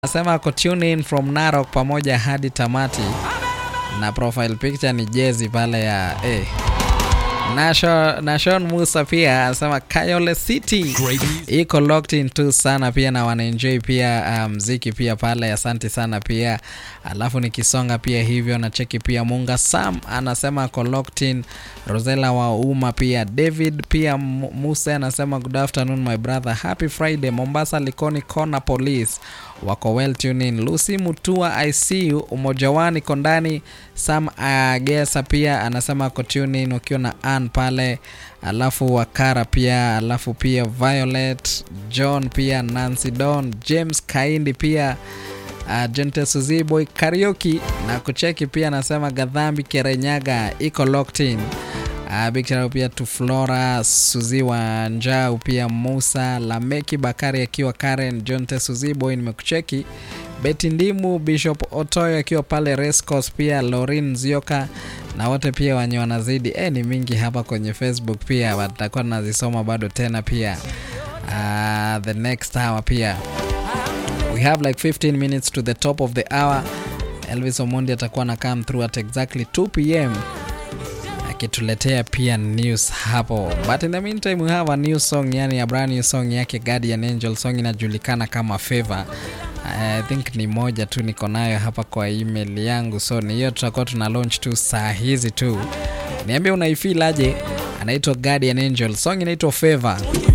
Anasema ako tune in from Narok pamoja hadi tamati, na profile picture ni jezi pale ya eh. Nashon, Nashon Musa pia anasema Kayole City iko locked in tu sana pia na wanaenjoy pia mziki um, pia pale, asante sana pia. Alafu nikisonga pia hivyo na cheki pia Munga Sam anasema ako locked in. Rosela wa Uma pia David pia Musa anasema good afternoon my brother, happy Friday. Mombasa Likoni Corner Police wako well tune in. Lucy Mutua ICU umojawani kondani. Sam Agesa pia anasema ako tune in ukiwa na Ann pale, alafu Wakara pia, alafu pia Violet John pia Nancy Don James Kaindi pia uh, Jente Suziboy Karaoke na kucheki pia anasema Gadhambi Kerenyaga iko locked in. Uh, big shout out pia tu Flora Suzi wa Njau pia Musa Lameki Bakari akiwa Karen Jonte Suziboy nimekucheki Beti Ndimu Bishop Otoyo akiwa pale Rescos pia Lorin Zioka na wote pia wenye wanazidi eh, ni mingi hapa kwenye Facebook pia watakuwa nazisoma bado tena pia uh, the next hour pia we have like 15 minutes to the top of the hour. Elvis Omondi atakuwa na come through at exactly 2 pm akituletea pia news hapo, but in the meantime we have a new song, yani a brand new song yake Guardian Angel, song inajulikana kama Favor. I think ni moja tu niko nayo hapa kwa email yangu, so ni hiyo tutakuwa tuna launch tu saa hizi tu. Niambie unaifeel aje? Anaitwa Guardian Angel, song inaitwa Favor.